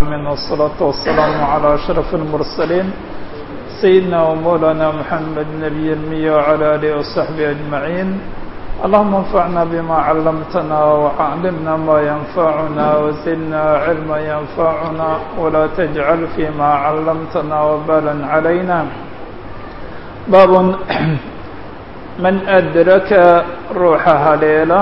من والصلاة والسلام على أشرف المرسلين سيدنا ومولانا محمد نبي المية وعلى آله وصحبه أجمعين اللهم انفعنا بما علمتنا وعلمنا ما ينفعنا وزدنا علما ينفعنا ولا تجعل فيما علمتنا وبالا علينا باب من أدرك روحها ليلة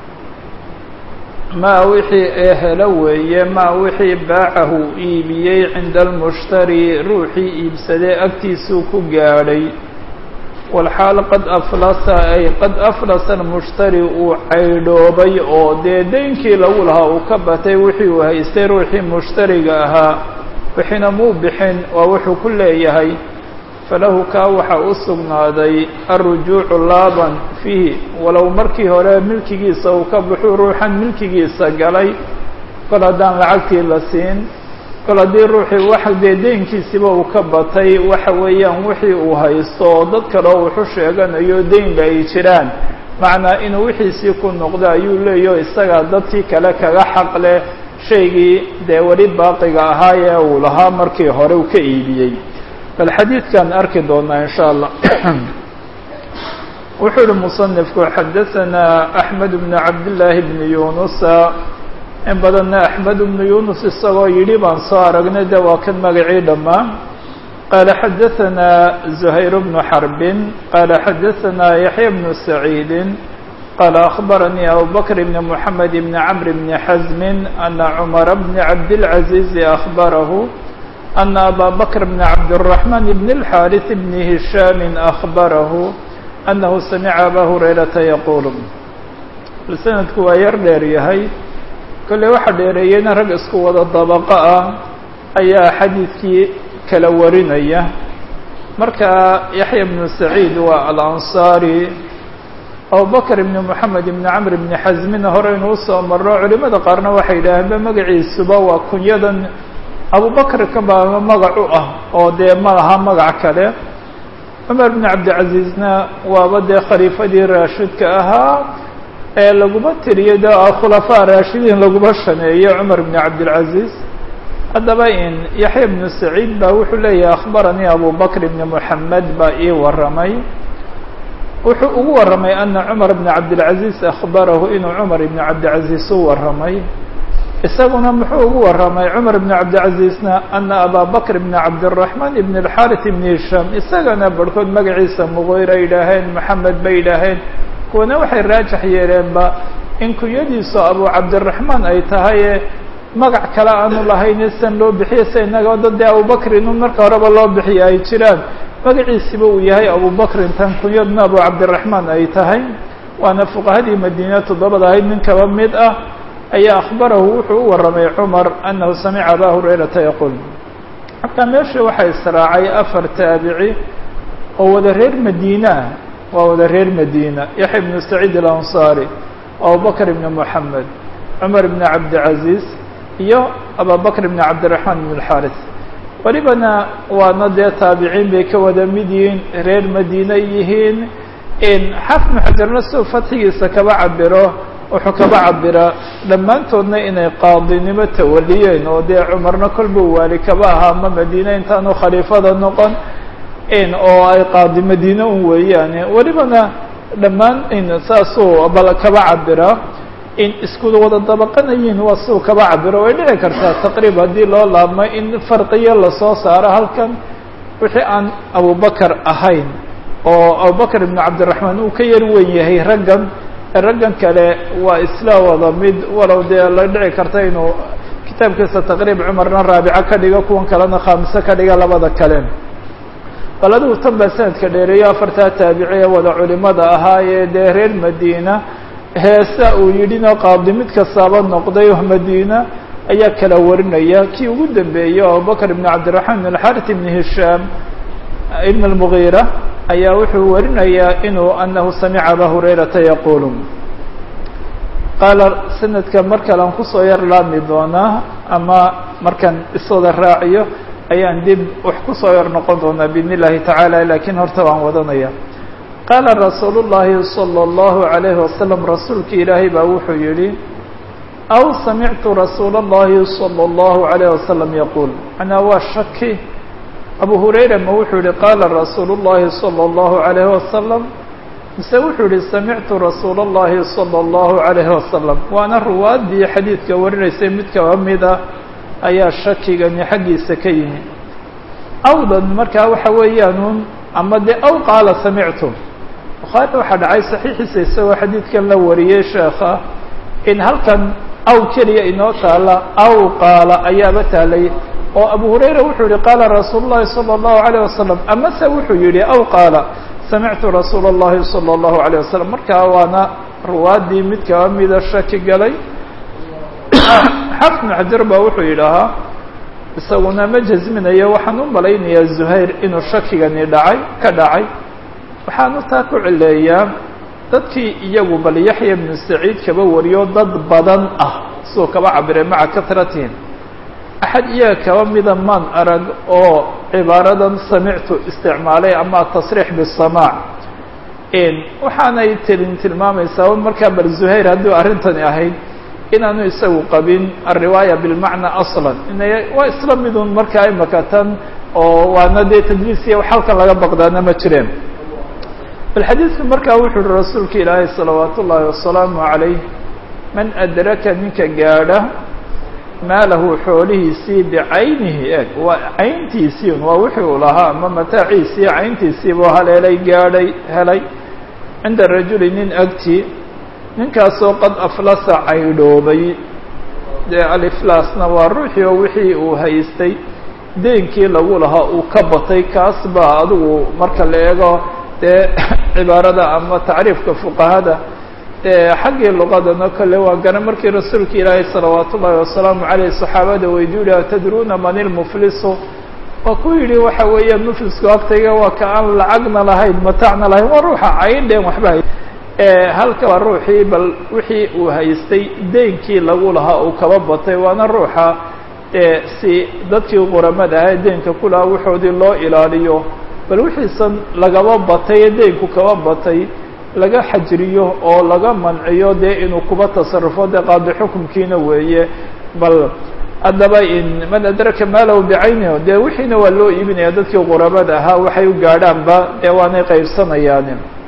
maa wixii ee helo weeye maa wixii baacahu iibiyey cinda almushtari ruuxii iibsadee agtiisuu ku gaadhay walxaal qad aflasa ay qad aflasa almushtari uu caydhoobay oo dee deynkii lagu lahaa uu ka batay wixii uu haystay ruuxii mushtariga ahaa wixiina muu bixin waa wuxuu ku leeyahay falahu kaa waxaa u sugnaaday alrujuucu laaban fiihi walow markii hore milkigiisa uu ka baxuu ruuxan milkigiisa galay kol haddaan lacagtii la siin kol haddii ruuxii wax dee deynkiisiba uu ka batay waxa weeyaan wixii uu haysto oo dad kaleo wuxu sheeganayo deynba ay jiraan macnaa inuu wixiisii ku noqdo ayuu leeyaho isagaa dadkii kale kaga xaq leh shaygii dee weli baaqiga ahaa ee uu lahaa markii hore uu ka iibiyey bal xadiidkan arki doonaa in sha allah wuxuu uhi musanifku xadaثanaa axmed bn cabdillaahi bni yunusa in badanna axmed bnu yunus isagoo yidhi baan soo aragnay de waa kan magacii dhammaa qaala xadaثanaa zuhayr bnu xarbin qaala xadaثanaa yaxya bnu saciidi qaala akhbaranii abubakr bn mxamed bn camr bni xasmi ana cumara bni cabdilcaziizi akhbarahu أن أbا بكر بن عبد الرحمن بن الحارث بن هشام أخبره أنه سمع أbا هريرةa يقول سندku waa yar dheer yahay kolley waxa dheereeyeyna rag isku wada dabaqo ah ayaa xadiidkii kala warinaya marka yaحyى بن سعيid waa الأنصاري abubكر بن محamed بن cمر بن xزmina hore inuu soo maro culimada qaarna waxay yidhaaheenba magaciisuba waa kunyadan abubakr ka baaba magac u ah oo dee ma laha magac kale cumar bn cabdilcaziizna waaba dee khaliifadii raashidka ahaa ee laguma tiriyo de khulafaa raashidiin laguma shaneeyo cumar bn cabdilcaziiz haddaba in yaxya bnu saciid baa wuxuu leeyahay akhbaranii abubakr bni moxamed baa ii waramay wuxuu ugu waramay ana cumar bn cabdilcaziiz akhbarahu inuu cumar ibn cabdilcaziiz u waramay isaguna muxuu ugu waramay cumar bn cabdilcaziizna ana abaa bakr bn cabdiraxmaan ibn alxarit ibn hishaam isagana barhkood magaciisa muqeyra yidhaaheen maxamed bay yidhaaheen kuwana waxay raajax yeeleenba in kunyadiisu abu cabdiraxmaan ay tahaye magac kale aanu lahayn san loo bixiye sa inaga dad dee abubakr inuu marka horeba loo bixiya ay jiraan magaciisiba uu yahay abubakrin tan kunyadna abu cabdiraxmaan ay tahay waana fuqahadii madiina toddobada ahayd nin kaba mid ah ayaa akhbarahu wuxuu u waramay cumar annahu samica abaa hurayrata yaquul hataa meesha waxaa israacay afar taabici oo wada reer madiina waa wada reer madiina yaxya ibnu saciid alansaari abubakr ibni moxamed cumar ibni cabdilcaziiz iyo ababakr ibni cabdiraxmaan ibn alxaaris welibana waana dee taabiciin bay ka wada mid yihiin reer madiina yihiin xafnu xajarna suu fatxigiisa kaba cabiro wuxuu kaba cabira dhammaantoodna inay qaadinimo tawaliyeen oo dee cumarna kolba waali kaba ahaa ma madiine intaanu khaliifada noqon oo ay qaadi madiine un weeyaane welibana dhammaan saasuu bal kaba cabira in isku wada dabaqanayiin waa suu kaba cabiro way dhici kartaa taqriib haddii loo laabmo in farqiyo lasoo saaro halkan wixii aan abubakar ahayn oo abubakr ibn cabdiraxmaan uu ka yar weyn yahay raggan raggan kale waa isla wada mid walow dee la dhici karta inuu kitaabkiisa taqriib cumarna raabico ka dhigo kuwan kalena khaamiso ka dhiga labada kale bal adigu tan baa sanadka dheereeyo afartaa taabici ee wada culimada ahaa ee dee reer madiina heesa uu yidhina qaadi mid kastaaba noqday madiina ayaa kala warinaya kii ugu dambeeyey abubakr ibn cabdiraxmaan ibn alxarit ibn hishaam ibn almugiira ayaa wuxuu warinayaa inuu anahu samica abaa hurayrata yaquulu qaala sanadka mar kale aan kusoo yar laami doonaa ama markaan iswada raaciyo ayaan dib wax kusoo yar noqon doonaa biidn illahi tacaala lakiin horta waan wadanaya qaala rasuulu llaahi salى اllahu عalayhi wasalam rasuulki ilaahay baa wuxuu yihi aw samictu rasuula اllahi salى اllahu عalayh wasalam yaquul macnaa waa shaki abu hurayra ma wuxuu yihi qaala rasuulu اllahi salى اllahu عalayh wasalam mise wuxuu yihi samictu rasuula اllahi salى اllahu عalayh wasalam waana ruwaaddii xadiidka warinaysay mid kaba mida ayaa shakigani xaggiisa ka yimi awdan markaa waxa weeyaanuun ama dee aw qaala samictu bukhaari waxaa dhacay saxiixiisa isagoo xadiidkan la wariyey sheekha in halkan aw keliya inoo taala aw qaala ayaaba taalay oo abu hurayra wuxuu yihi qaala rasuulu llahi salى اllahu عalيه wasalam amase wuxuu yihi aw qaala samictu rasuula اllahi salى اllahu عalيه wasalam markaa waana ruwaaddii mid kaba mida shaki galay xafn xajar baa wuxuu yidhaahaa isaguna ma jasminayo waxaan u malaynayaa zuhayr inuu shakigani dhacay ka dhacay waxaanu taa ku cileeyaa dadkii iyagu bal yaxya bnu saciid kaba wariyo dad badan ah siduu kaba cabire maca katratihim axad iyaga kaba mida maan arag oo cibaaradan samictu isticmaalay ama tasriix bisamaac waxaanay tilin tilmaamaysaa markaa bal zuhayr hadduu arrintani ahayd inaanu isagu qabin alriwaaya bilmacna aslan inay waa isla midun markaa imaka tan oo waana dee tadliisiya wax halkan laga baqdaana ma jireen bal xadiidku markaa wuxuu uhi rasuulka ilaahay salawaat ullaahi wasalaamu calayh man adraka ninka gaadha maalahu xoolihiisii bicaynihi eg waa cayntiisii waa wixii uu lahaa ama mataaciisii cayntiisiibuu haleelay gaadhay helay cinda rajuli nin agti ninkaasoo qad aflasa caydhoobay dee aliflaasna waa ruuxii oo wixii uu haystay deenkii lagu lahaa uu ka batay kaas baa adigu marka la eego dee cibaarada ama tacriifka fuqahada xaggii luqadana kole waa garan markii rasuulka ilaahay salawaat ullaahi wasalaamu caleyh saxaabada weydiyu yihi atadruuna man ilmuflisu waa ku yidhi waxa weeya muflisku agtayga waa ka aan lacagna lahayn matacna lahayn waa ruuxa cayndheen waxba hay halka waa ruuxii bal wixii uu haystay deenkii lagu lahaa uu kaba batay waana ruuxa si dadkii quramada ahaa deenka ku lahaa waxoodii loo ilaaliyo bal wixiisan lagaba batay ee deenku kaba batay laga xajriyo oo laga manciyo dee inuu kuba tasarufo dee qaadi xukumkiina weeye bal haddaba in man adraka maalahu bicaynihi dee wixiina waa loo iibinaya dadkii quramada ahaa waxay u gaadhaanba dee waanay qaybsanayaan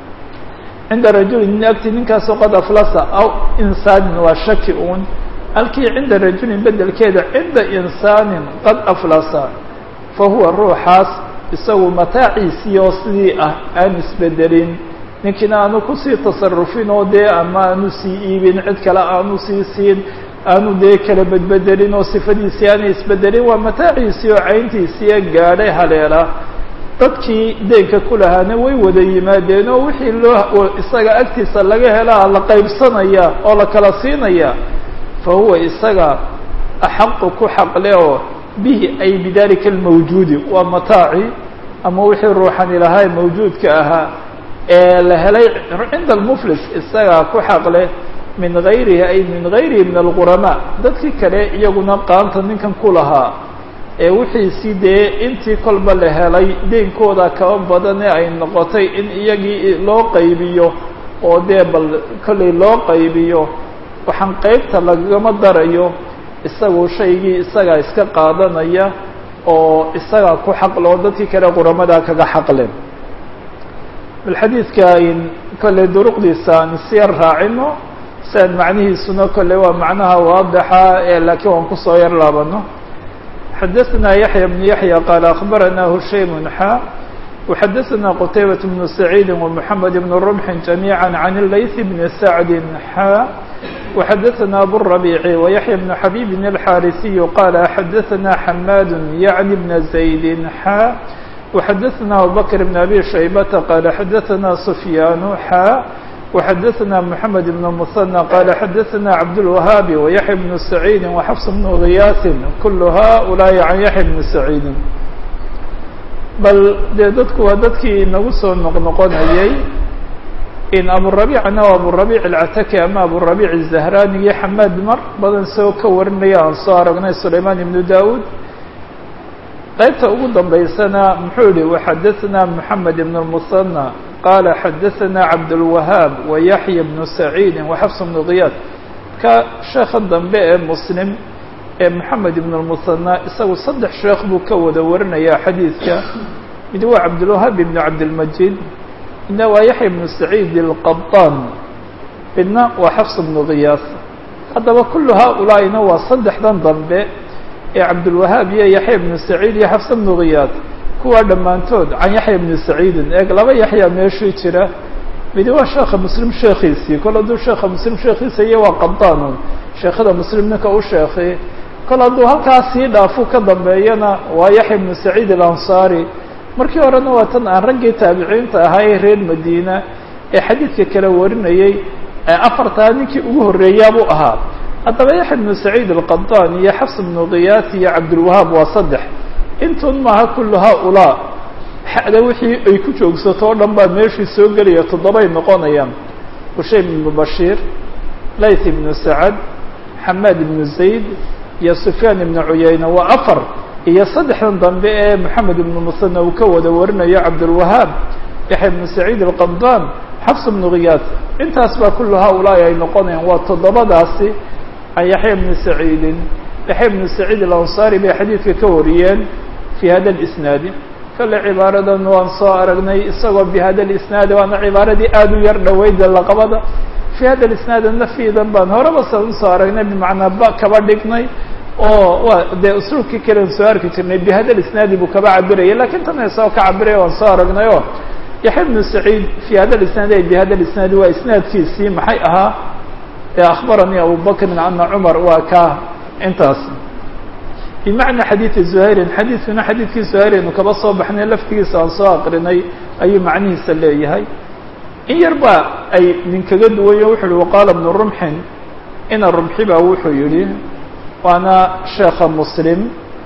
cinda rajuli nin agti ninkaasoo qad aflasa aw insaanin waa shaki uun halkii cinda rajulin bedelkeeda cinda insaanin qad aflasa fa huwa ruuxaas isagu mataaciisii oo sidii ah aan isbedelin ninkiina aanu kusii tasarufin oo dee ama aanu sii iibin cid kale aanu sii siin aanu dee kala bedbedelin oo sifadiisii aanay isbedelin waa mataaciisii oo cayntiisii gaadhay haleela dadkii deenka ku lahaana way wada yimaadeen oo wixii loo isaga agtiisa laga helaa la qaybsanaya oo la kala siinaya fa huwa isaga axaqu ku xaqle oo bihi ay bidalika almawjuudi waa mataaci ama wixii ruuxani lahaa mawjuudka ahaa ee la helay cinda almuflis isagaa ku xaqle min gayrihi ay min gayrihi min alquramaa dadkii kale iyaguna qaanta ninkan ku lahaa ee wixiisii dee intii kolba la helay deenkooda kaba badane ay noqotay in iyagii loo qaybiyo oo dee bal kollay loo qaybiyo waxaan qeybta lagama darayo isagu shaygii isagaa iska qaadanaya oo isagaa ku xaqle oo dadkii kale quramadaa kaga xaqle bal xadiidka ayn kolley duruqdiisa aan isyar raacino si aan macnihiisuna kolley waa macnaha waadixa ee laakiin waan kusoo yar laabano xadaثna yaحyى بن yaحyى qال أخbarana hushaym xا وxadaثna qتaybaة بن سacيid ومحamed بن رمح جamيعا عن الlayث بن سعد xا وxadaثna abالربيع ويحyى بن xبيب الxاrثي qال xadaثna حmاd yعnي بن زaيد xا وxadaثna abubكر بن أbي شhaybة qال xadaثna سفyاn xا وxadaثna محamed بن مثنى qال xadaثna cabdالوهاaب ويحيى بن سعيid وxفص بن غyاث kul haؤuلaaءi عan yaحيى بن سعيid bal dee dadku waa dadkii inagu soo noqnoqonayay in abuلرabيcna o abuلرabيع الcataki ama abuلرabيع الزهrانi iyo xamaad mar badan soo ka warinaya aan soo aragnay سulayman iبن daud qaybta ugu dambaysana muxuu yihi وxadaثna محamed بن المثنى qال xadaثna cabdالوهاaب ويحyى بن سعيid وxفص بن غyاث marka sheekha dambe ee muslim ee moxamed ibn lmusanaa isagu saddex sheekh buu ka wada warinayaa xadiidka mid waa cabdulwahaab ibnu cabdilmajid midna waa yaxya ibnu saciid alqabaan midna waa xafs ibnu khiyaas haddaba kullu haaulaa'ina waa saddexdan dambe ee cabdulwahaab iyo yaxya ibnu saciid iyo xafs ibnu khiyaas kuwaa dhammaantood can yaxya ibnu saciidin eeg laba yaxya meeshii jira midi waa sheekha muslim sheekhiisii kol hadduu sheekha muslim sheekhiisa iyo waa qabdaanun sheekhada muslim ninka u sheekhi kol hadduu halkaas sii dhaafu ka dambeeyana waa yaxya ibnu saciid alansaari markii horena waa tan aan raggii taabiciinta ahaa ee reer madiina ee xadiidka kala warinayey ee afartaa ninkii ugu horreeyaabuu ahaa haddaba yaxya ibnu saciid alqadaan iyo xafs ibnu khiyaas iyo cabdulwahaab waa saddex intun maaha kullu haaulaa xada wixii ay ku joogsato o dhan baa meeshii soo gelaya toddobay noqonayaan hushaym ibnu bashiir layth ibnu sacad xamaad ibnu zayd iyo sufyaan ibnu cuyayna waa afar iyo saddexdan dambe ee moxamed ibnu musana uu ka wada warinayo cabdulwahaab yaxya ibnu saciid alqabdaan xafs ibnu khiyaas intaas baa kullu haaulaai ay noqonayaan waa toddobadaasi can yaxya ibnu saciidin yaxya ibnu saciid alansaari bay xadiidka ka wariyeen fi hada lisnaadi kale cibaaradan waan soo aragnay isagoo bi hada lisnaadi waana cibaaradii aada u yar dhaweyda laqabada fi hada lisnaadi nafiidan baan horeba san usoo aragnay bimacnaa ba kaba dhignay oo waa dee usluubkii kalen soo arki jirnay bi hada lisnaadi buu kaba cabiraya lakin tan isagoo ka cabiraya waan soo aragnay o yaxya ibnu saciid fi hada lisnaadi ay bi hada lisnaadi waa isnaadkiisii maxay ahaa ee akhbaranii abubakrin ana cumar waa ka intaas bimacna xadiidi zuhayrin xadiidkuna xadiidkii zuhayraynu kaba soo baxnay laftigiisa aan soo aqrinay ayuu macnihiisa leeyahay in yar ba ay ninkaga duwayo wuxu uhi waqaala ibnu rumxin ina rumxi baa wuxuu yihi waana sheekha muslim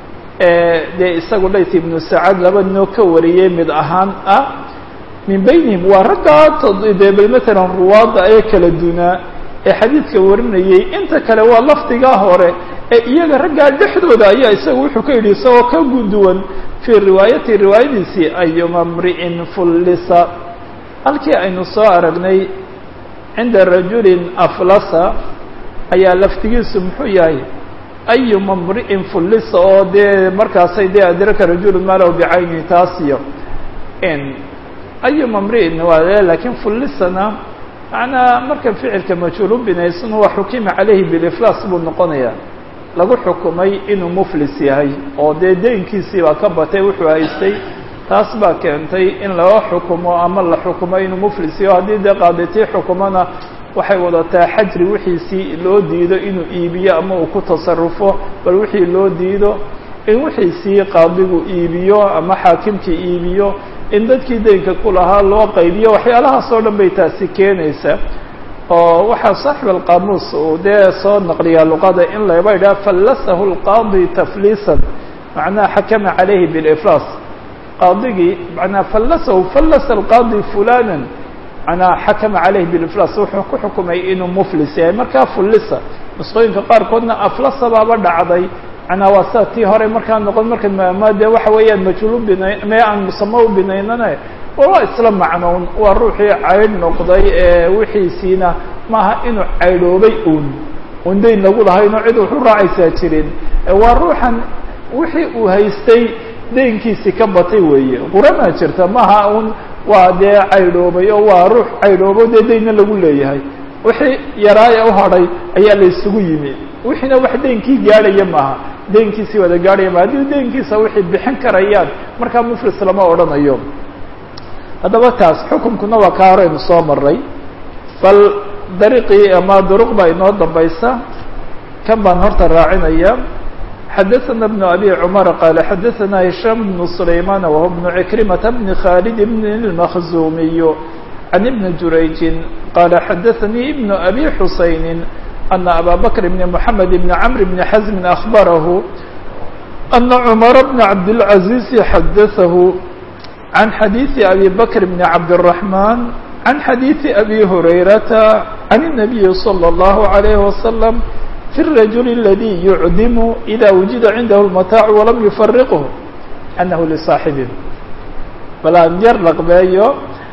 dee isagu layt ibnu sacad laba noo ka wariyey mid ahaan ah min baynihim waa raggaa dee bal matalan ruwaadda ee kala dunaa ee xadiidka warinayey inta kale waa lafdigaa hore ee iyaga raggaa dhexdooda ayaa isaga wuxuu ka yidhi isagoo ka guduwan fii riwaayati riwaayadiisii ayuma mri'in fullisa halkii aynu soo aragnay cinda rajulin aflasa ayaa laftigiisu muxuu yahay ayuma mri'in fullisa oo dee markaasay dee adraka rajulun maalow bicayni taasiyo ayuma mri'in waa lakiin fullisana macnaa marka ficilka majhuul u binaysana waa xukima calayhi biliflaas buu noqonayaa lagu xukumay inuu muflis yahay oo dee deynkiisii baa ka batay wuxuu haystay taas baa keentay in laga xukumo ama la xukumo inuu muflis yaho haddii dee qaaditii xukumona waxay wadataa xajri wixiisii loo diido inuu iibiyo ama uu ku tasarufo bal wixii loo diido in wixiisii qaadigu iibiyo ama xaakimkii iibiyo in dadkii deynka ku lahaa loo qaybiyo waxyaalahaas oo dhan bay taasi keenaysaa oo waxaa saaxib alqaamuus uu dee soo naqliyaa luqada in laba yidhaha fallasahu lqaadi tafliisan macnaha xakama calayhi biliflaas qaadigii macnaa fallasahu fallasa alqaadi fulanan manaa xakama calayhi biliflaas wuxuu ku xukumay inuu muflis yahay markaa fullisa nusqooyinka qaarkoodna aflasa baaba dhacday manaa waa sida tii hore markaa noqon marka ma dee waxa weeyaan majhuul u bina mee aan musamo u binaynane waa isla macnown waa ruuxii caydh noqday ee wixiisiina maaha inuu caydhoobay uun un dayn lagu lahayno cid wuxu raacaysaa jirin waa ruuxan wixii uu haystay deynkiisii ka batay weeye quramaa jirta maaha un waa dee caydhoobay oo waa ruux caydhoobo dee daynna lagu leeyahay wixii yaraaya u hadhay ayaa la isugu yimi wixiina wax deynkii gaadhaya maaha deynkiisii wada gaadhaya maaha haddii deynkiisa wixii bixin karayaan markaa muflis lama odhanayo haddaba taas xukunkuna waa kaa horeynu soo maray bal dariiqii ama duruq baa inoo dambaysa kan baan horta raacinaya xadaثna بن أbي cمر qال xadaثna هiشhام بن سlayman وهو بن عكرمة بن khالد بن المخزumiي عن بن جurayج qال xadaثnي بن أbي حuسayن أن أbا بكر بن محمد بن عمرو بن حزم أخبره أن عمر بن عبدالعزيز xadaثه عن xadيiث أbي بكر بن عبدالرحمن عن xadيiث أbي هريرة عن النبي صلى الله عليه وسلم في الرجل الذي يعدم إذا وجد عنده المتاع ولم يفرقه أنه لصاaحبه bal aan yar laqbeeyo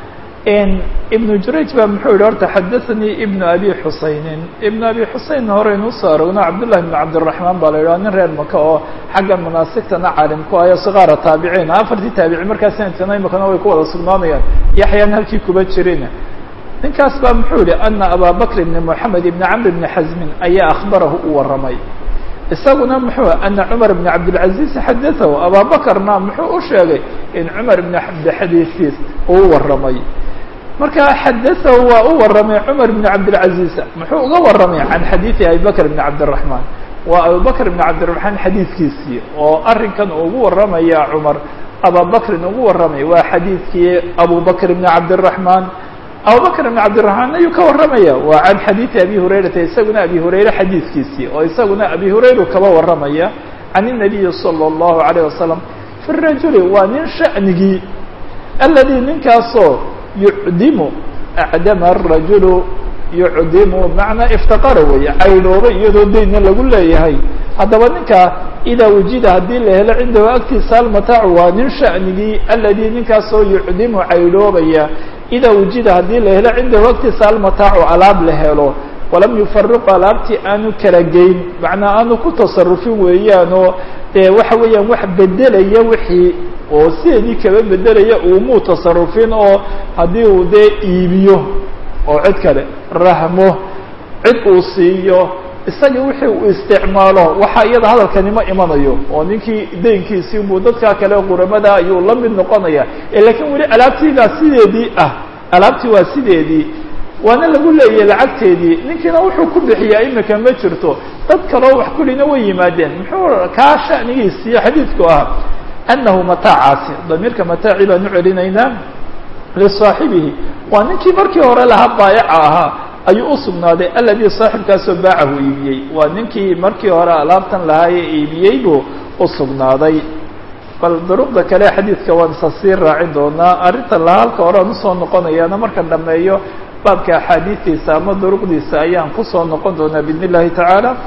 ibnu jurayj baa muxuu yihi horta xadaanii ibnu abi xusaynin ibnu abi xuseyn horeynu usoo arogno cabdullahi ibnu cabdiraxmaan baa la yidhaha nin reer maka oo xagga manaasigtana caalim ku ayo sigaara taabiciin afartii taabici markaa sanadkana imakana way ku wada sugnaanayaan yaxyaan halkii kuba jirin ninkaas baa muxuu yihi ana abaa bakr ibni moxamed ibni camr ibni xasmin ayaa akhbarahu u warramay isaguna muxuu ana cumar ibn cabdilcaziz xadatahu abaa bakrna muxuu u sheegay in cumar ibn cabdixadiiis uu warramay marka xadatahu waa u warramay cumar ibn cabdilcaziz muxuu uga warramay can xadiidi abi bakr ibn cabdiraxmaan waa abubakr ibn cabdiraxmaan xadiidkiisii oo arrinkan ugu warramaya cumar abaa bakrin ugu warramay waa xadiidkii abu bakr ibn cabdiraxmaan abubakr ibn cabdiraxmaan ayuu ka warramaya waa can xadiidi abi hurayrata isaguna abi hurayre xadiidkiisii oo isaguna abi hurayru kaba warramaya can الnabiyi salى اllahu عalيه wasalam fi rajuli waa nin sha'nigii aladi ninkaasoo yucdimu acdama الrajulu yucdimu macnaa iftaqara weeye caydhooba iyadoo daynna lagu leeyahay haddaba ninkaa idaa wujida haddii la helo cindahu agtiisa almataacu waa nin sha'nigii aladi ninkaasoo yucdimu caydhoobaya idaa wujida haddii la helo cindahu agtiisa almataacu alaab la helo walam yufariqu alaabtii aanu kala geyn macnaa aanu ku tasarufin weeyaanoo dee waxa weeyaan wax bedelaya wixii oo sideedii kaba bedelaya uumuu tasarufin oo haddii uu dee iibiyo oo cid kale rahmo cid uu siiyo isagii wixii uu isticmaalo waxaa iyada hadalkani ma imanayo oo ninkii daynkiisii buu dadkaa kale quramada ayuu la mid noqonaya lakiin weli alaabtiibaa sideedii ah alaabtii waa sideedii waana lagu leeyahay lacagteedii ninkiina wuxuu ku bixiyaa imika ma jirto dad kaleo wax kulina way yimaadeen muxuu kaa shanigiisiiyo xadiidku ah annahu mataacaasi damiirka mataaci baan u celinaynaa lisaaxibihi waa ninkii markii hore lahaa baayaca ahaa ayuu u sugnaaday aladi saaxibkaasoo baacahu iibiyey waa ninkii markii hore alaabtan lahaa ee iibiyey buu u sugnaaday bal duruqda kale xadiidka waan isa sii raacin doonaa arrinta laha halka hore aan usoo noqonayaana markan dhameeyo baabka axaadiistiisa ama duruqdiisa ayaan kusoo noqon doonaa biidn illahi tacaala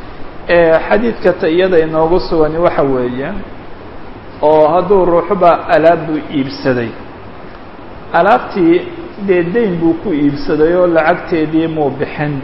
xadiidka ta iyada inoogu sugani waxa weeye oo hadduu ruuxuba alaab buu iibsaday alaabtii dee dayn buu ku iibsaday oo lacagteedii muu bixin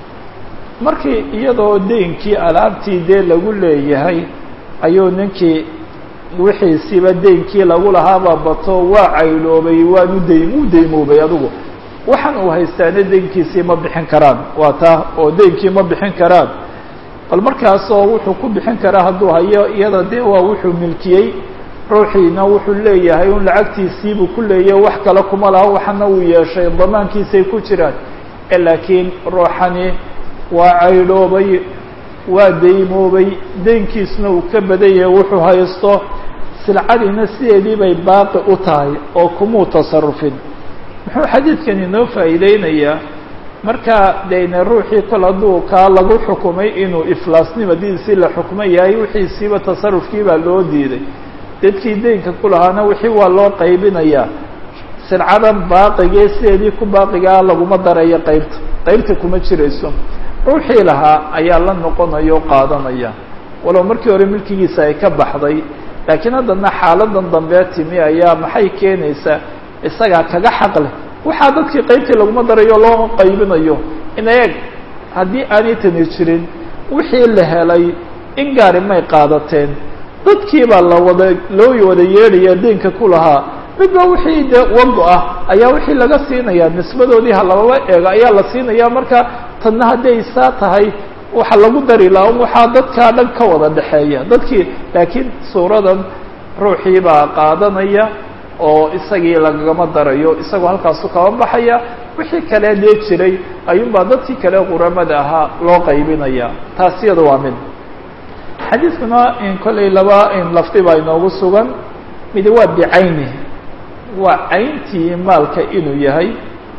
markii iyadoo daynkii alaabtii dee lagu leeyahay ayuu ninkii wixiisiiba daynkii lagu lahaaba bato waa cayloobay waanu day wuu daymoobay adigu waxaan uu haystaana daynkiisii ma bixin karaan waa taa oo daynkii ma bixin karaan bal markaasoo wuxuu ku bixin karaa hadduu hayo iyada dee waa wuxuu milkiyey ruuxiina wuxuu leeyahay un lacagtiisiibuu ku leeyahay wax kale kuma laha waxana uu yeeshay damaankiisay ku jiraan laakiin ruuxani waa caydhoobay waa daymoobay daynkiisna uu ka badan yahay wuxuu haysto silcadiina sideedii bay baaqi u tahay oo kumuu tasarufin muxuu xadiidkan inoo faa'iideynayaa markaa dayne ruuxii kol hadduu kaa lagu xukumay inuu iflaasnimadiisii la xukmo yahay wixiisiiba tasarufkii baa loo diiday dadkii daynka ku lahaana wixii waa loo qaybinayaa silcadan baaqigee sideedii ku baaqigaa laguma darayo qaybta qaybta kuma jirayso ruuxii lahaa ayaa la noqonaya o qaadanaya walow markii hore milkigiisa ay ka baxday laakiin haddana xaaladan dambee timi ayaa maxay keenaysaa isagaa kaga xaq leh waxaa dadkii qaybtii laguma darayo loo qaybinayo in eeg haddii aanay tani jirin wixii la helay in gaari may qaadateen dadkii baa la wada loo wada yeedhaya deynka ku lahaa midba wixii dee wado ah ayaa wixii laga siinaya nisbadoodii halababa eego ayaa la siinaya marka tanna hadday saa tahay waxa lagu dari laha waxaa dadkaa dhan ka wada dhexeeya dadkii laakiin suuradan ruuxii baa qaadanaya oo isagii lagagama darayo isagoo halkaasu kaba baxaya wixii kale dee jiray ayuunbaa dadkii kale quramada ahaa loo qaybinaya taas iyada waa mid xadiidkuna in kollay laba in lafdi baa inoogu sugan mid waa bicayni waa cayntii maalka inuu yahay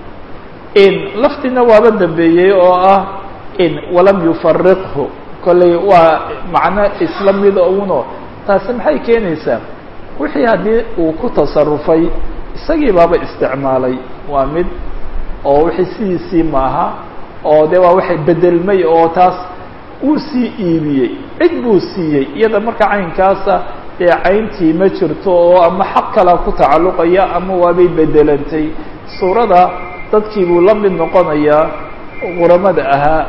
in lafdina waaba dambeeyey oo ah in walam yufariqhu kollay waa macno isla mida uno taasi maxay keenaysaa wixii haddii uu ku tasarufay isagii baaba isticmaalay waa mid oo wixii sidiisii maaha oo de waa waxay bedelmay oo taas uu sii iibiyey cid buu siiyey iyada marka caynkaasa dee cayntii ma jirto oo ama xaq kala ku tacalluqaya ama waabay bedelantay suurada dadkii buu la mid noqonayaa quramada ahaa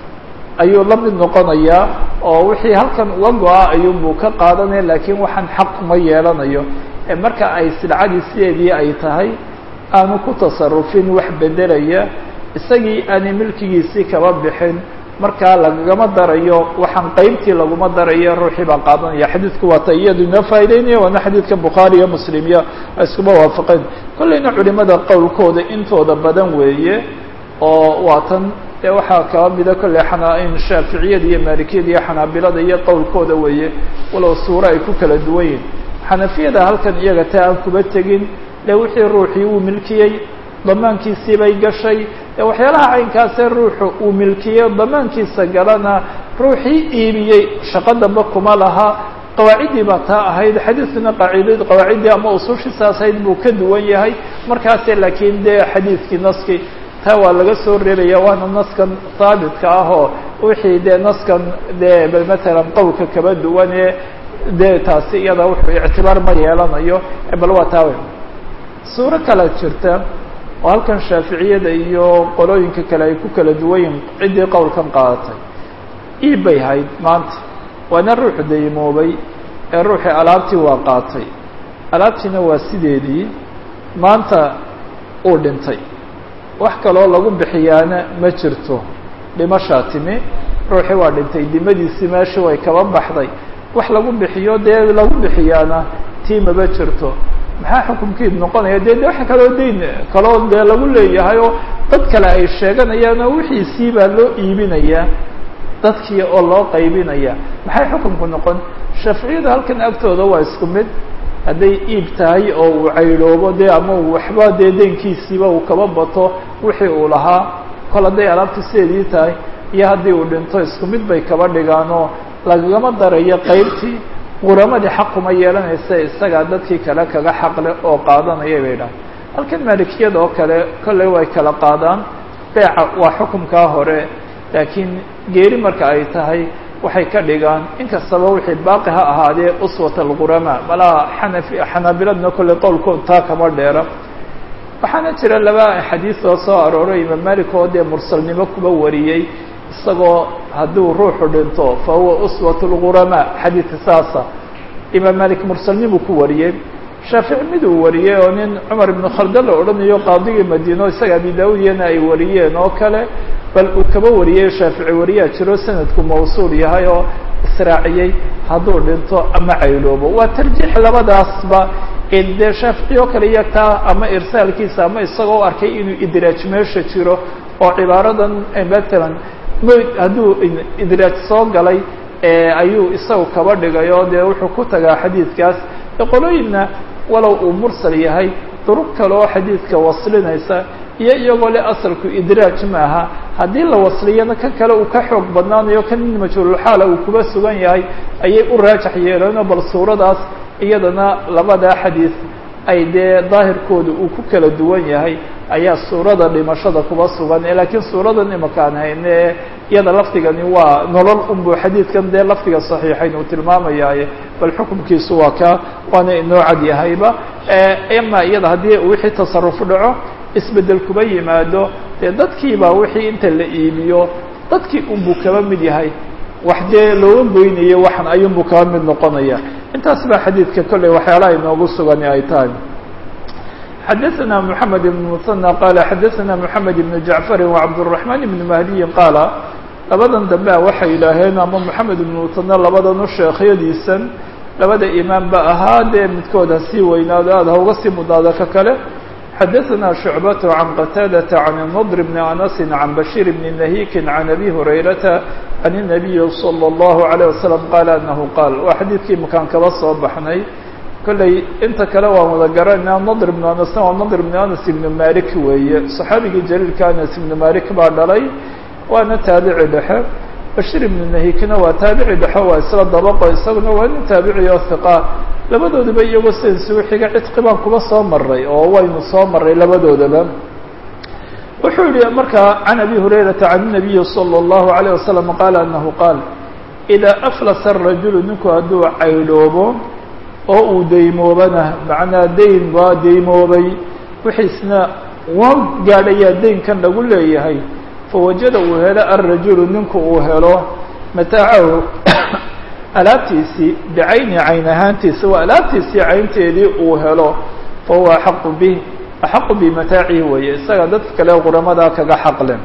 ayuu la mid noqonayaa oo wixii halkan uga go-a ayuunbuu ka qaadanaya laakiin waxaan xaq uma yeelanayo ee marka ay silcadii sideedii ay tahay aanu ku tasarufin wax bedelaya isagii aanay milkigiisii kaba bixin markaa lagagama darayo waxaan qeybtii laguma darayo ruuxii baa qaadanaya xadiidku waa ta iyadu inoo faa'ideynaya waana xadiidka bukhaari iyo muslim iyo iskuma waafaqeen kollayna culimada qowlkooda intooda badan weeye oo waa tan dee waxaa kaba mida kolley xanaa-in shaaficiyada iyo maalikiyada iyo xanaabilada iyo qowlkooda weeye walow suuro ay ku kala duwan yihin xanafiyada halkan iyaga taa aan kuba tegin le wixii ruuxii uu milkiyey damaankiisii bay gashay ee waxyaalaha caynkaasee ruuxu uu milkiyey damaankiisa galana ruuxii iibiyey shaqo dambe kuma laha qawaaciddii baa taa ahayd xadiidkuna qaacidad qawaaciddii ama usushiisaas ahayd buu ka duwan yahay markaase laakiin dee xadiidkii naskii taa waa laga soo reebaya waana naskan haabitka ah oo wixii dee naskan dee matalan qowlka kaba duwan ee dee taasi iyada wuxuu ictibaar ma yeelanayo bal waa taa wey suuro kale jirta oo halkan shaaficiyada iyo qolooyinka kale ay ku kala duwan yihin ciddii qowlkan qaadatay iib bay hayd maanta waana ruuxu daymoobay ee ruuxii alaabtii waa qaatay alaabtiina waa sideedii maanta uu dhintay wax kaloo lagu bixiyaana ma jirto dhimashaa timi ruuxii waa dhintay dimadiisii meeshii way kaba baxday wax lagu bixiyo dee lagu bixiyaana tii maba jirto maxaa xukumkiid noqonaya dee de waxa kaloo dayn kaloo dee lagu leeyahay oo dad kale ay sheeganayaan oo wixiisii baa loo iibinayaa dadkii oo loo qaybinaya maxay xukumku noqon shaaficiyada halkan agtooda waa isku mid hadday iib tahay oo uu caydhoobo dee ama uu waxba dee deynkiisiiba uu kaba bato wixii uu lahaa kol hadday alaabta sideedii tahay iyo haddii uu dhinto isku mid bay kaba dhigaan oo lagagama darayo qaybtii quramadii xaquma yeelanaysa isagaa dadkii kale kaga xaqle oo qaadanaya bay dhahay halkan maalikiyada oo kale kolley way kala qaadaan beeca waa xukumkaa hore laakiin geeri marka ay tahay waxay ka dhigaan inkastaba wixii baaqi ha ahaadee uswat alqurama malaha xanafi xanaabiladna kolley qowlkood taa kama dheera waxaana jira laba xadiis oo soo arooray imaam malik oo dee mursalnimo kuba wariyey isagoo hadduu ruuxu dhinto fa huwa uswat lqurama xadiidka saasa imaam malik mursalnimu ku wariyey shaafici mid uu wariyey oo nin cumar ibnu khalda la odhanayo qaadigii madiino isaga abi daawudiyana ay wariyeen oo kale bal uu kaba wariyey shaafici wariyaa jiro sanadku mawsuul yahay oo israaciyey hadduu dhinto ama cayloobo waa tarjiix labadaasba dee shaafici oo kale iyagtaa ama irsaalkiisa ama isagoo arkay inuu idraaj meesha jiro oo cibaaradan matalan hadduu idraaj soo galay ayuu isagu kaba dhigay oo dee wuxuu ku tagaa xadiidkaas qolooyinna walow uu mursal yahay duruq kale oo xadiidka waslinaysa iyo iyagoo le asalku idraaj maaha haddii la wasliyana kan kale uu ka xoog badnaanayo kan in majhuululxaala uu kuba sugan yahay ayay u raajax yeeleenoo bal suuradaas iyadana labadaa xadiid ay dee daahirkooda uu ku kala duwan yahay ayaa suurada dhimashada kuba sugan laakiin suuradan imakaan hayne iyada lafdigani waa nolol unbu xadiidkan dee lafdiga saxiixayn uu tilmaamayaaye bal xukumkiisu waa ka waana inoo cad yahayba ama iyada haddii wixii tasaruf dhaco isbedel kuba yimaado dee dadkiibaa wixii inta la iibiyo dadkii unbuu kaba mid yahay wax dee looga goynayo waxan ayuunbuu kaba mid noqonaya intaas baa xadiidka kolley waxyaalaha inoogu sugani ay tahay xadaثna mحamed بن مثنى qala xadaثna mحamed بن jaعفari وcabdالرaحman بن mahdiyi qaala labadan dambe a waxay yidhaaheen ama mحamed بن مثنى labadan u sheekhyadiisan labada imaam ba ahaa dee midkood ha sii weynaado aad ha uga sii mudaado ka kale xadaثna شhucbaة عan qataadaةa عan النضr بn أنس عan bashيr بn نahيki عan أbي هurayrata عan النabiyi slى الlaهu عalيه waسلم qaala anahu qaal waa xadiidkii makaan kaba soo baxnay kolley inta kale waan wada garanayna nadr ibnu anasna waa nadr ibnu anas ibnu malik weeye saxaabigii jaliilka anas ibnu malik baa dhalay waana taabici dhexe bashir ibnu nahikina waa taabici dhexe waa isla dabaqo isaguna waa nin taabici oo hiqa labadooduba iyagoo sidan isugu xiga cidqi baan kuba soo maray oo waynu soo maray labadoodaba wuxuu yihi markaa can abi hurayrata can nabiyi salى اllahu عalيه wasalam qaala anahu qaal idaa aflasa rajulu ninku hadduu caydhoobo oo uu daymoobana macnaa dayn waa daymoobay wixiisna waa gaadhayaa deynkan lagu leeyahay fawajada uu helo alrajulu ninku uu helo mataacahu alaabtiisii bicayni cayn ahaantiisa waa alaabtiisii caynteedii uu helo fahuwa axaqu bih axaqu bimataacihi weeye isaga dadka kale quramada kaga xaqlen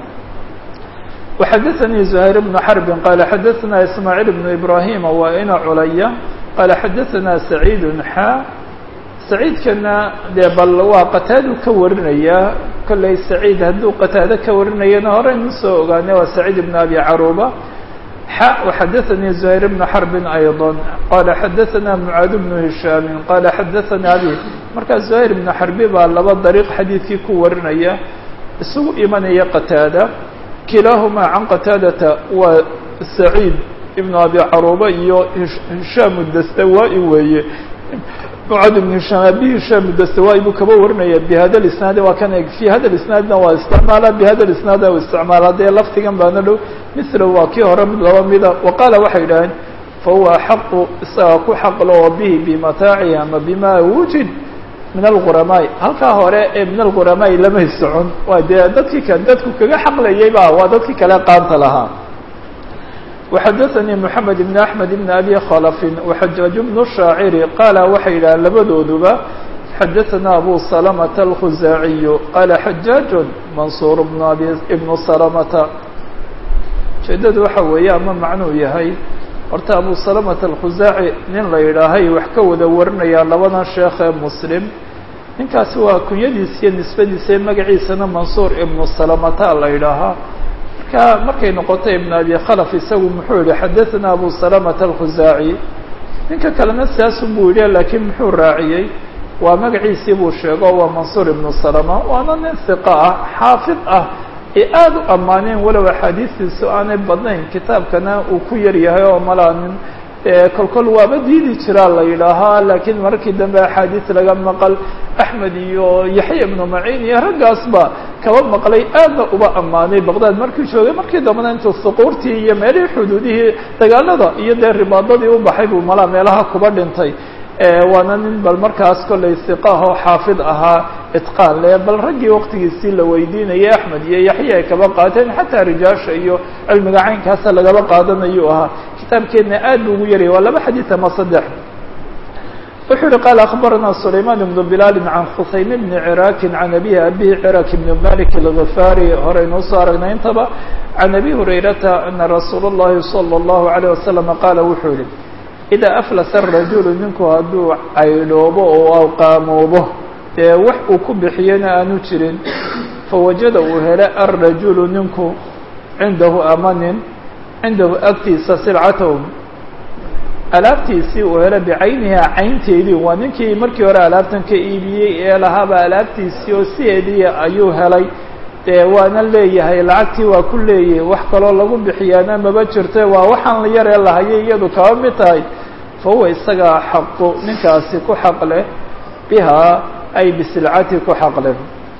وxadثnي زهير بن حرب qال xadثna إسماعيل بن إبراهيم waa ina culaya qال xadثna سعيد xا سعيidkana dee bal waa qataadu ka warinaya kollay سعيid hadduu qataado ka warinayana hore inu soo ogaane waa سعيد بن أبي caروبة xا وxadثnي زهير بن حرب أيضا qال xadثna معاad بن هiشhام qال xadثna أbي markaa زهير بن حربي baa laba dريق xadiidkii ku warinaya isugu imanaya qataada kilaahumaa can qataadata waa saciid ibnu abi caruuba iyo hishaam dastawaa-i weeye mucad ibnu hishaam abi hishaam dastawaa-i buu kaba warinaya bihada lisnaadi waa kan eg fi hada lisnaadna waa isticmaala bihada lisnaad u isticmaala dee laftigan baana dhow mithla waa kii hore mid laba mida wa qaala waxay idhaaheen fahuwa axaqu isaga ku xaqlo oo bihi bimataacihi ama bima wujid min alquramaai halkaa hore ee min alquramaai lamay socon waa dee dadkii ka dadku kaga xaqlayay ba waa dadkii kale qaanta lahaa وxadثnي محamed بن أحmed بن أbي khلف وxajaaج بن الشhaaciri qaala waxay yidhahaan labadooduba xadaثna abu سلمة الkhuzaaعiy qaala xajaaج mansuur بن abi بن سلمةa ujeedadu waxa weeye ama macnuu yahay horta abu salamata alkhusaaci nin la yidhaahay wax ka wada warinaya labadan sheekh ee muslim ninkaasi waa kunyadiisa iyo nisbadiisa magaciisana mansuur ibnu salamata la yidhaahaa marka markay noqotay ibn abi khalaf isagu muxuu yihi xadaثna abu salamata alkhusaaci ninka kalena saasun buu yidhi laakiin muxuu raaciyey waa magaciisii buu sheego waa mansuur ibnu salama waana nin hiqa ah xaafid ah ee aada u ammaaneen walow axaadiistiisu aanay badnayn kitaabkana uu ku yar yahay oo malaanin kolkol waaba diidi jiraa la yidhaahaa laakiin markii dambe axaadiis laga maqal axmed iyo yaxya ibnu maciin iyo raggaasba kaba maqlay aadna uba ammaanay baqdaad markii joogay markii dambena intuu suquurtii iyo meelihii xuduudihii dagaalada iyo dee ribaadadii u baxay buu malaa meelaha kuba dhintay waana nin bal markaas kollay siqaah oo xaafid ahaa itqaan le bal raggii waktigiisii la weydiinayay axmed iyo yaxya ay kaba qaateen xataa rijaasha iyo cilmiga caynkaasa lagaba qaadanayuu ahaa kitaabkeedna aad buu ugu yarayay waa laba xadiid ama saddex wuxuu yihi qaala akhbarana sulayman ibnu bilaali can khusaym bni ciraakin can abihi abihi ciraak ibni malik alghifaari horeynuu soo aragnay intaba can abi hurayrata ana rasuula اllahi salى اllahu alayh wasalam qaala wuxuu yihi idaa aflasa arajulu ninku hadduu caydhoobo oo qaamoobo dee wax uu ku bixiyana aanu jirin fawajada uu helo alrajulu ninku cindahu ama nin cindahu agtiisa silcatahu alaabtiisii uu helo bicayniha caynteedii waa ninkii markii hore alaabtan ka iibiyey ee lahaaba alaabtiisii oo sideedii ayuu helay dee waana leeyahay lacagtii waa ku leeyahay wax kaloo lagu bixiyaana maba jirte waa waxaan la yaree lahayay iyadu kaba mid tahay fa huwa isagaa xaqu ninkaasi ku xaq leh bihaa ay bisilcati ku xaq leh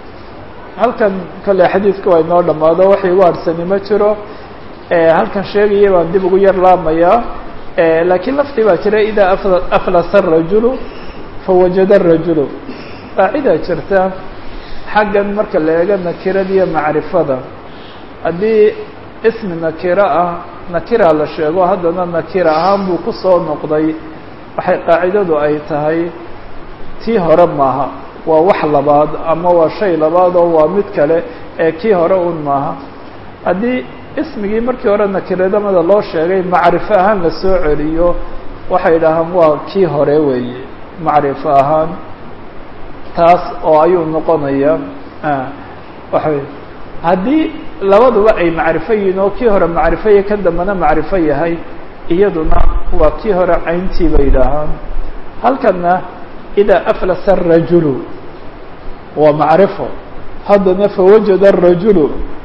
halkan kale xadiidka waa inoo dhammaado wax igu harsani ma jiro halkan sheegaya baan dib ugu yar laamayaa laakiin laftii baa jira idaa aflasa arajulu fawajada arajulu qaacidaa jirta xaggan marka la eego nakirada iyo macrifada haddii ismi nakiro ah nakira la sheego haddana nakira ahaan buu ku soo noqday waxay qaacidadu ay tahay tii hore maaha waa wax labaad ama waa shay labaad oo waa mid kale ee kii hore un maaha haddii ismigii markii hore nakiradamada loo sheegay macrifo ahaan la soo celiyo waxay dhahaan waa kii hore weeye macrifo ahaan taas oo ayuu noqonaya waxa haddii labaduba ay macrifo yihiin oo kii hore macrifo iyo kan dambena macrifo yahay iyaduna waa kii hore cayntii bay yidhaahaan halkanna idaa aflasa arajulu waa macrifo haddana fawajada arajulu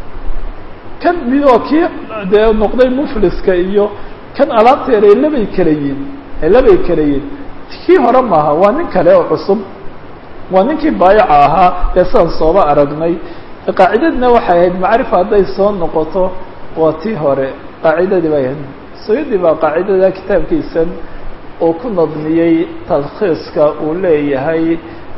kan midoo kii dee noqday mufliska iyo kan alaabteeda ay labay kala yihin ay labay kala yihin kii hore maaha waa nin kale oo cusub waa ninkii baayaca ahaa ee sidaan sooba aragnay qaacidadina waxay ahayd macrifa hadday soo noqoto waa tii hore qaacidadii bay ahayd suyudi baa qaacidada kitaabkiisan uu ku nadmiyey talkhiiska uu leeyahay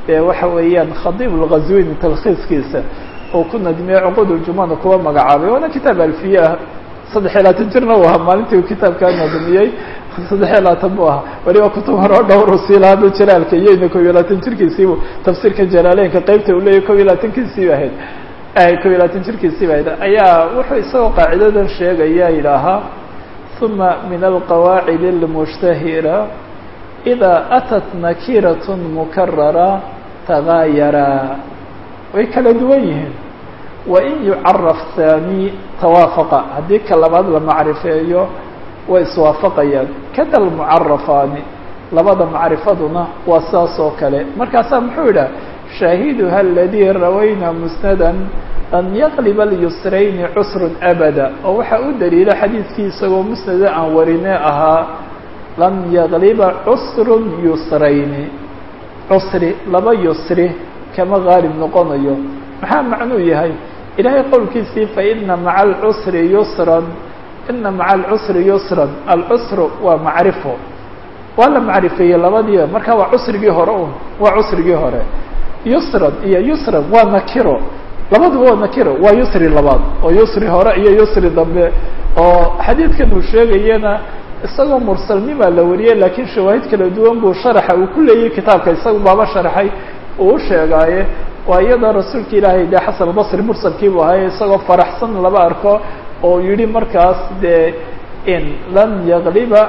dee waxa weeyaan khadiib lghazwini talkhiiskiisa oo ku nadmiyey cuqud uljumana kuwa magacaabay waana kitaab alfiye ah saddex iyo labaatan jirna uu ahaa maalintii uu kitaabkaa nadmiyey saddex iyo labaatan buu ahaa weliba kutub horeo dhowr usiilaaba jalaalka iyoyna kob iyo labaatan jirkiisiibu tafsiirka jalaaleynka qeybta uu leeyahy kob iyo labaatankiisiiba ahayd kob iyo labaatan jirkiisiiba ahayd ayaa wuxuu isagoo qaacidadan sheegaya yidhaahaa uma min alqawaacid اlmushtahira إida atat nakirat mukarara tagaayara way kala duwan yihiin wain yucaraf haani tawaafaqa haddii ka labaad la macrifeeyo way iswaafaqayaan kada lmucarafaani labada macrifaduna waa saas oo kale markaasaa muxuu yidhah shaahiduha aladii rawayna musnada an yaqliba alyusrayni cusrun abada oo waxaa u daliila xadiidkii isagoo musnada aan warine ahaa lam yaqliba cusrun yusrayni cusri laba yusri kama gaalib noqonayo maxaa macnuu yahay ilaahay qowlkiisii faina maca alcusri yusran ina maca alcusri yusran alcusru waa macrifo waa la macrifeeyey labadiiba marka waa cusrigii hore un waa cusrigii hore yusran iyo yusran waa nakiro labaduba waa nakiro waa yusri labaad oo yusri hore iyo yusri dambe oo xadiidkan uu sheegayana isagoo mursalnimaa la wariyey laakiin shawaahid kala duwan buu sharaxa uu ku leeyay kitaabka isaga baaba sharaxay uu u sheegaaye waa iyadoo rasuulka ilaahay dee xasan albasri mursalkii buu ahaye isagoo faraxsan laba arko oo yihi markaas dee in lam yaqliba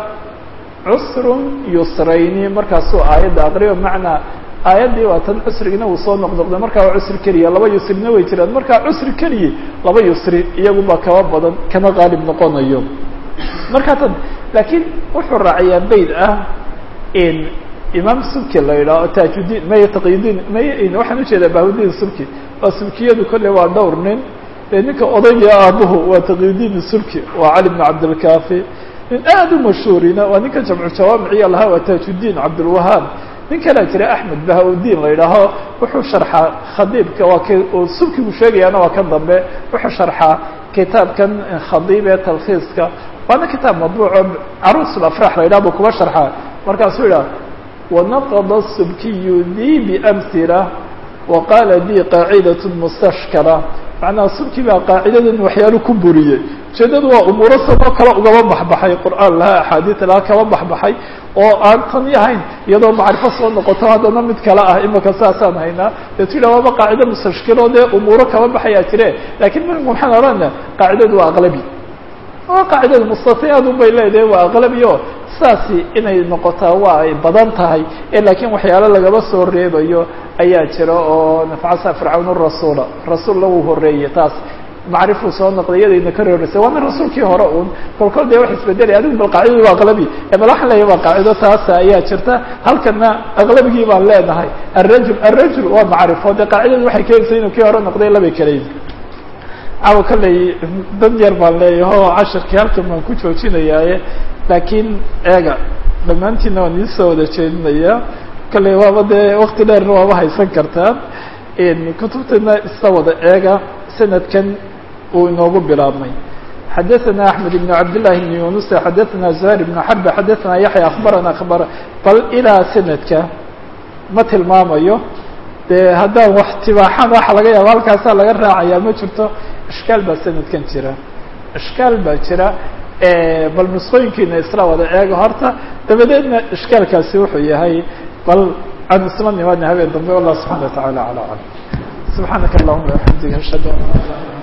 cusrun yusrayni markaasuu aayadda aqriyo macnaa aayaddii waa tan cusrigina uu soo noqnoqday markaa waa cusri keliya laba yusrina way jiraan markaa cusri keliya laba yusri iyaguba kaba badan kama qaalib noqonayo markaa tan laakiin wuxuu raaciyaa bayd ah in imaam subki la yidhaho tajudiin maya taqyudiin maya waxaan ujeedaa bahudin subki waa subkiyadu kolley waa dhowr nin dee ninka odayga aabuhu waa taqyudiin subki waa cali bn cabdilkafi nin aada u mashhuurina waa ninka jamcu jawaamiciya lahaa waa tajudiin cabdilwahaab nin kalaa jira axmed bahaudiin la yidhaaho wuxuu sharxaa khadiibka waa k subkigu sheegayaana waa kan dambe wuxuu sharxaa kitaabkan khadiib ee talkhiiska waana kitaab madbuuco caruus afrax la yidhah buu kuba sharxaa markaasuu yidhaha wanaqada subkiyu dii biamhila wa qaala dii qaacidat mustashkala macnaha subki baa qaacidadan waxyaalo ku buriyey ujeedadu waa umuuro sadoo kale ugaba baxbaxay qur'aan lahaa axaadiid lahaa kaba baxbaxay oo aan tan yahayn iyadoo macrifo soo noqoto haddana mid kale ah imaka saasaan haynaa deetu yidhah waaba qaacida mustashkilo dee umuuro kaba baxayaa jire lakiin minku maxaan odhana qaacidadu waa aqlabi waa qaacidada mustatiyaadun bay leedahay waa aqlabi o saasi inay noqotaa waa ay badan tahay ee laakiin waxyaalo lagaba soo reebayo ayaa jira oo nafcasa fircawn rasuula rasuulla wuu horeeyey taas macrifuu soo noqday iyadayna ka reereysay waana rasuulkii hore un kol kol dee wax isbedelay adigu bal qaacidadu waa aqlabi ee bal waxaan leeyahay waa qaacido taasa ayaa jirta halkana aqlabigii baan leenahay arajul arajul waa macrifo dee qaacidadu waxay keenaysa inuu kii hore noqday labay kaleyi cawa kalley dan yar baan leeyahay oo cashirkii halkan baan ku joojinayaaye laakiin eega dhammaantiina waan idiin soo wada jeedinayaa kalley waaba dee wakti dheerna waaba haysan kartaan kutubtana isla wada eega sanadkan uu inoogu bilaabmay xadaثna أحmed بن cabd للahi بن yuنuس xadaثna زهير بن xرب xadaثna yaحya aخbarana aخbar bal ilaa sanadka ma tilmaamayo dee haddaan wax tibaaxan waxa laga yaaba halkaasaa laga raacaya ma jirto ishkaal baa sanadkan jira ishkaal baa jira bal nusqooyinkiina isla wada eego horta dabadeedna ishkaalkaasi wuxuu yahay bal aan isla nimaadna habeen dambe wallah subحana وataعalى alى alam subحaanaka اllahuma وaxamdika ashhadu an la